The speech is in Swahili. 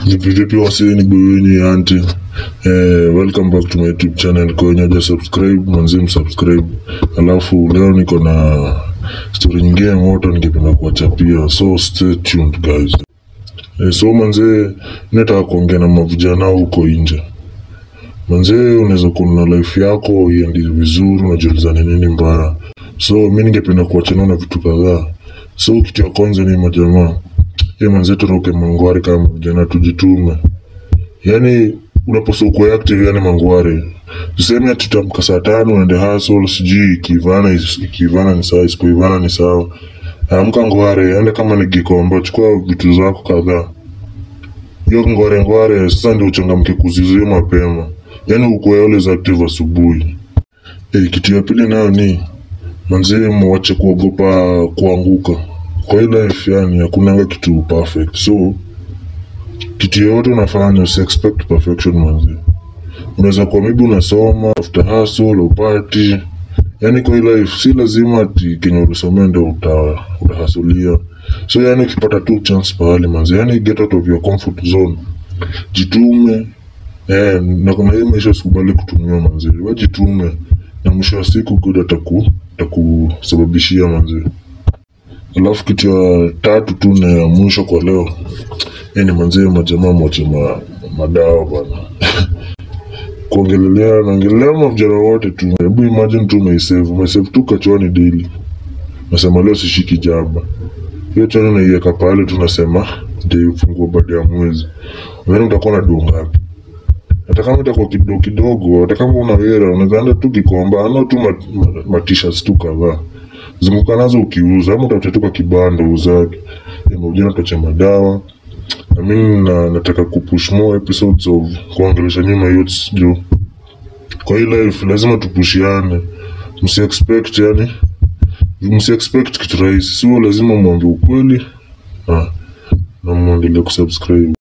Vipi vipi waseni buini anti eh, welcome back to my youtube channel kwa wenye haja subscribe manzi msubscribe alafu leo niko na story nyingine moto ningependa kuwachapia so stay tuned guys eh, so manzee nataka kuongea na mavijana huko nje manzee unaweza kuwa na life yako iendi vizuri unajiulizana nini mbaya so mi ningependa kuachana na vitu kadhaa so kitu ya kwanza ni majamaa ye manze turuke mangwari kama vijana tujitume yani unaposa ukuwe active yani mangwari tuseme ati tutamka saa tano uende hustle sijui ikivana is- ikivana ni sawa isikuivana ni sawa amka ngware ende kama ni gikomba chukua vitu zako kadhaa hiyo ngware ngware sasa ndio uchangamke kuzizia mapema yani ukuwe always active asubuhi e, kitu ya pili nayo ni manzee mwache kuogopa kuanguka kwa hii life yani hakunanga kitu perfect so kitu yoyote unafanya usi expect perfection manzi unaweza kuwa maybe unasoma after hustle upati yani kwa hii life si lazima ati kenye ulisomea ndo uta, utahasulia so yani ukipata tu chance pahali manzi yani get out of your comfort zone jitume eh, na kuna hii maisha usikubali kutumiwa manzi wajitume na mwisho wa siku good ataku atakusababishia manzi alafu kitu ya tatu tu na ya mwisho kwa leo yani manzee majamaa mwache ma, madawa bana kuongelelea naongelelea mavijana wote tu hebu imagine tu umeisave umeisave tu kachwani daily nasema leo sishiki jaba hiyo chani unaiweka pale tu nasema ndio ufungua baada ya mwezi then utakuwa na duu ngapi hata kama itakuwa kidogo kidogo hata kama una hela unaweza enda tu kikomba ana tu ma, ma, ma t-shirts tu kadhaa zunguka nazo ukiuza ama utafuta kwa kibanda uzake ujana utacha madawa na mimi na, nataka kupush more episodes of kuongelesha nyuma youths juu kwa hii life lazima tupushiane msi expect yani msi expect kitu rahisi sio lazima mwambie ukweli ah, na mwendelee kusubscribe